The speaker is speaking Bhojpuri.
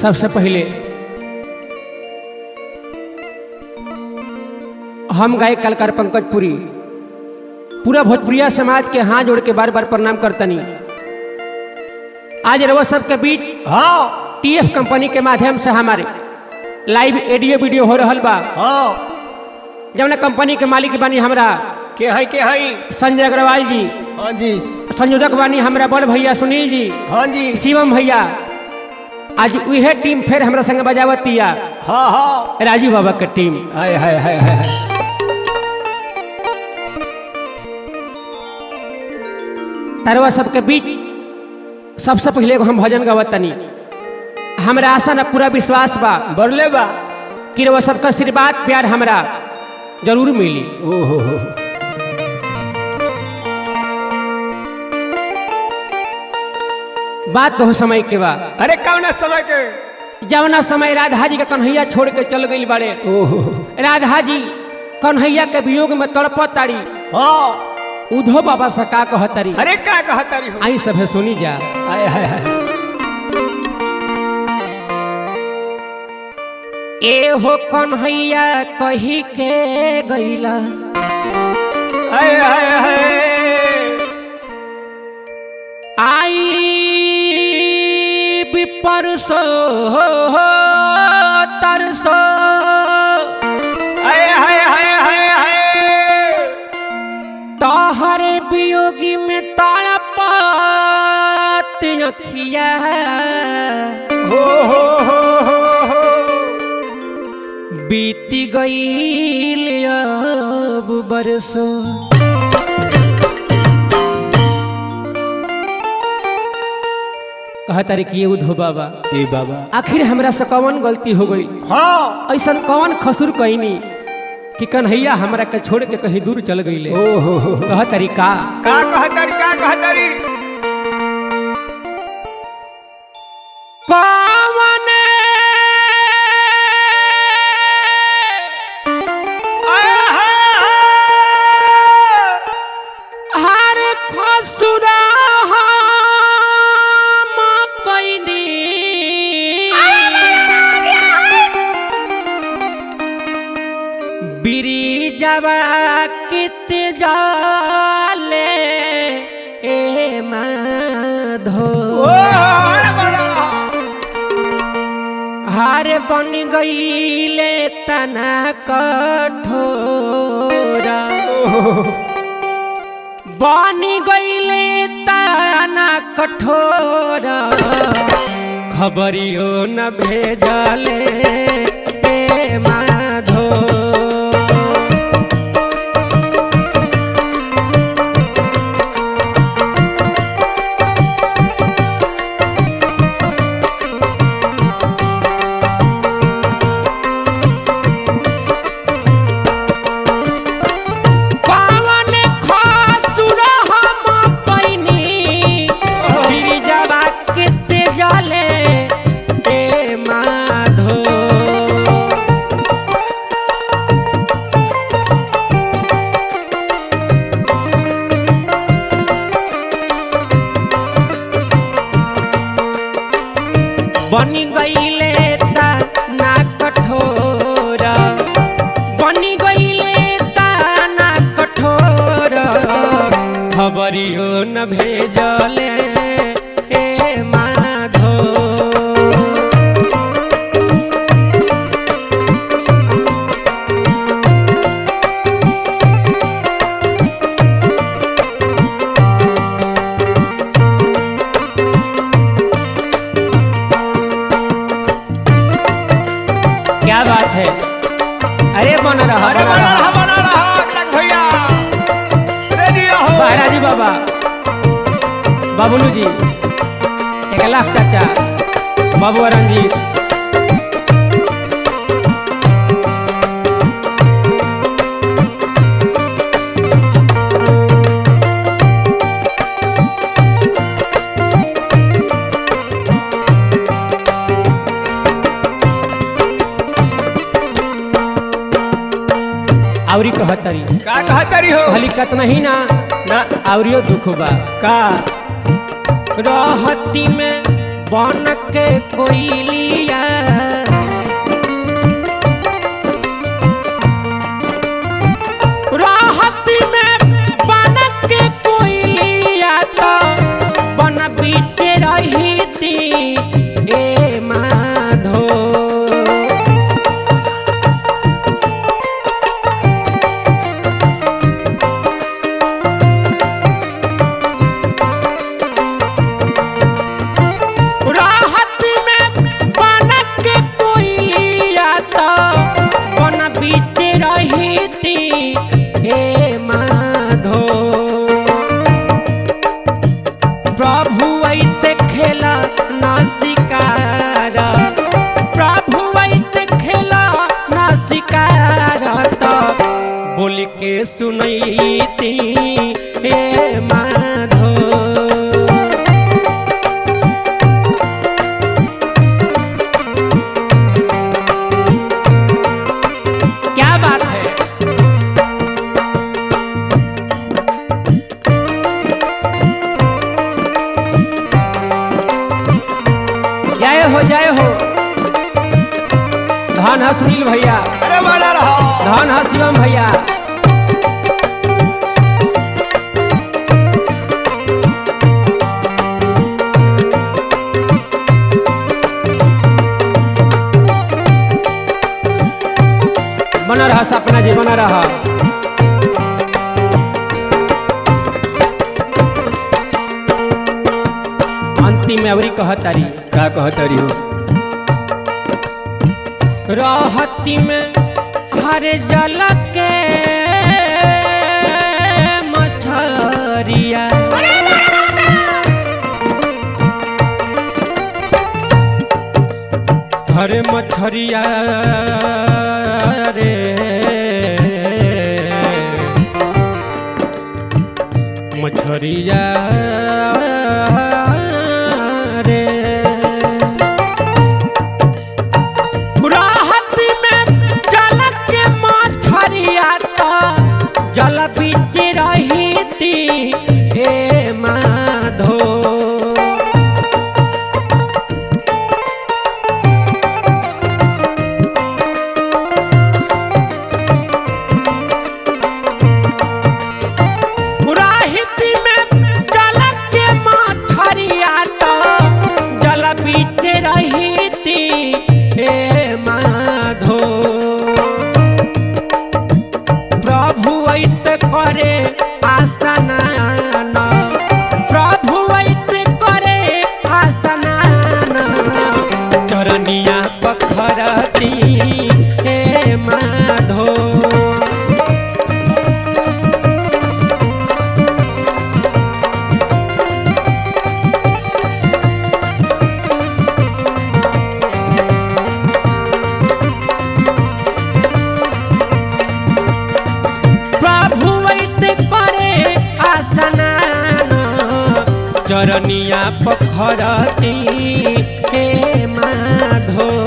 सबसे पहले हम गायक कलाकार पंकज पुरी पूरा भोजपुरिया समाज के हाथ जोड़ के बार बार प्रणाम करतनी आज रवा सबके बीच हाँ टीएफ कंपनी के माध्यम से हमारे लाइव ऑडियो वीडियो हो रहल बा हाँ जौन कंपनी के मालिक बानी हमरा के है के है संजय अग्रवाल जी हाँ जी संयोजक बानी हमरा बड़ भैया सुनील जी हाँ जी शिवम भैया आज उहे टीम फिर हमरा संग बजावतिया हाँ हाँ राजू बाबा के टीम हाय हाय हाय हाय हाय। तरवा सबके बीच सबसे पहले एगो हम भजन गवतनी हमरा आशा न पूरा विश्वास बा बरले बा कि रउआ सबका आशीर्वाद प्यार हमरा जरूर मिली ओहो हो बात बहुत समय के बा अरे कौन समय के जवना समय राधा जी के कन्हैया छोड़ के चल गई बड़े ओहो राधा जी कन्हैया के वियोग में तड़पत तारी हाँ उधो बाबा से का कहतरी अरे का कहता रही हो आई सभे सुनी जा हाय हाय हाय ए हो कन्हैया कही के गईला हाय हाय हाय आई परसो तरसो हाय हाय हाय हाय हाय तोहर वियोगी में तड़पत अखिया हो हो हो हो हो बीती गईल अब बरसो कहतारी कि ये उधो बाबा ए बाबा आखिर हमरा से कौन गलती हो गई हाँ ऐसा कौन खसुर कैनी कि कन्हैया हमरा के छोड़ के कहीं दूर चल गईले ओहो हो कह तरीका का कहता रही का कहता रही कौन आय हाय हाय हर खसुरा हम कैनी बिरिजवा कित जाले ए माधो ओ अरे बड़ा हार बन गईले तना कठोरा बन गईले तना कठोरा खबरियो न भेजले ए माधो पावन खसुर हम पैनी गिरिजवा किते जले ए माधो बनी गईले ता ना कठोरा बनी गईले ता ना कठोरा खबरियो न भेजले ए माधो क्या बात है अरे बन रहा अरे बन बड़ा रहा रहा बड़ा रहा अगला भैया रेडी हो महाराजी बाबा बाबुलू जी एक लाख चाचा बाबू रंजीत आवरी कहतरी का कहता रही हो भली कतना ही ना ना आवरियो दुख बा का रहती में बन के कोइलिया राहत में बन के कोइलिया तो बन बीते रही थी ए माधो राहत में बन के कोइलिया तो बन बीते रही थी हे माधो प्रभु ऐते खेला ना शिकार प्रभु ऐते खेला ना शिकार तो बोल के सुनैती हे माधो क्या बात है जय हो जय हो धन है सुनील भैया अरे बना रहा धन है शिवम भैया बना रहा सपना जी बना रहा अंतिम में अवरी कहतारी का कहतरी हो रहती में हर जल के मछरिया हरे मछरिया रे मछरिया रे राहत में जल के मछरिया तो जल बीत रही थी हे माधो राहित में जल के मछरिया तो जल बीत रही थी हे माधो प्रभु ऐत करे आसनान प्रभु ऐत करे आसनान चरनिया पखरती हे माधो प्रभु वैद्य करे आसनान चरनिया पखरती हे माधो